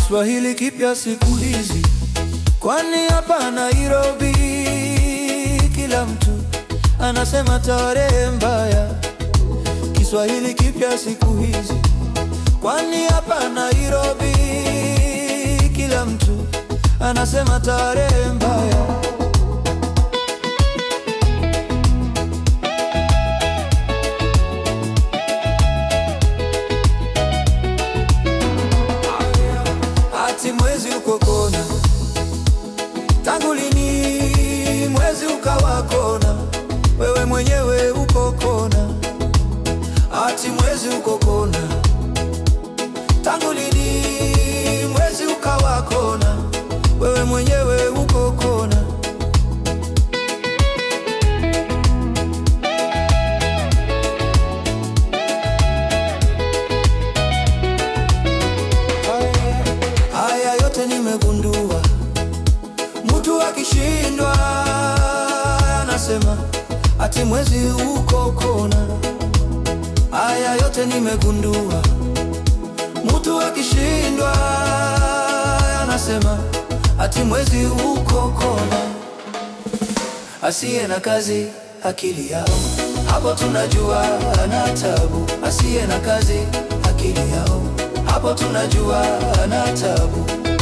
Kiswahili kipya siku hizi, kwani hapa Nairobi kila mtu anasema tarehe mbaya. Kiswahili kipya siku hizi, kwani hapa Nairobi kila mtu anasema tarehe mbaya. Ati mwezi uko kona, tangu lini mwezi ukawa kona? Wewe mwenyewe uko kona. Ati mwezi uko kona, tangu lini mwezi ukawa kona? Wewe mwenyewe uko kona. Haya yote nimegundua, mtu akishindwa anasema ati mwezi uko kona. Haya yote nimegundua, mtu akishindwa anasema ati mwezi uko kona. Asiye na kazi akili yao, hapo tunajua ana tabu. Asiye na kazi akili yao, hapo tunajua ana tabu.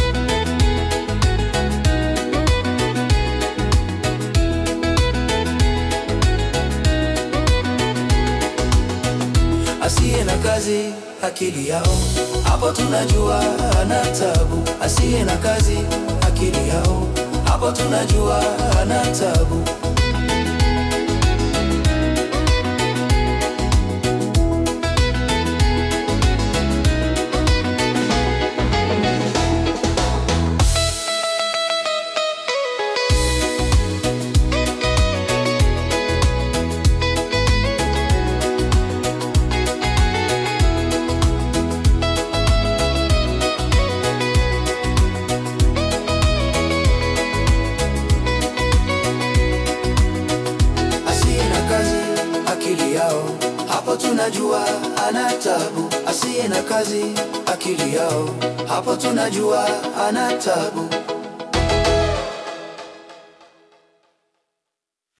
Asiye na kazi akili yao, hapo tunajua ana tabu. Asiye na kazi akili yao, hapo tunajua ana tabu. Asiye na kazi akili yao, hapo tunajua ana tabu. Asiye na kazi akili yao, hapo tunajua ana tabu.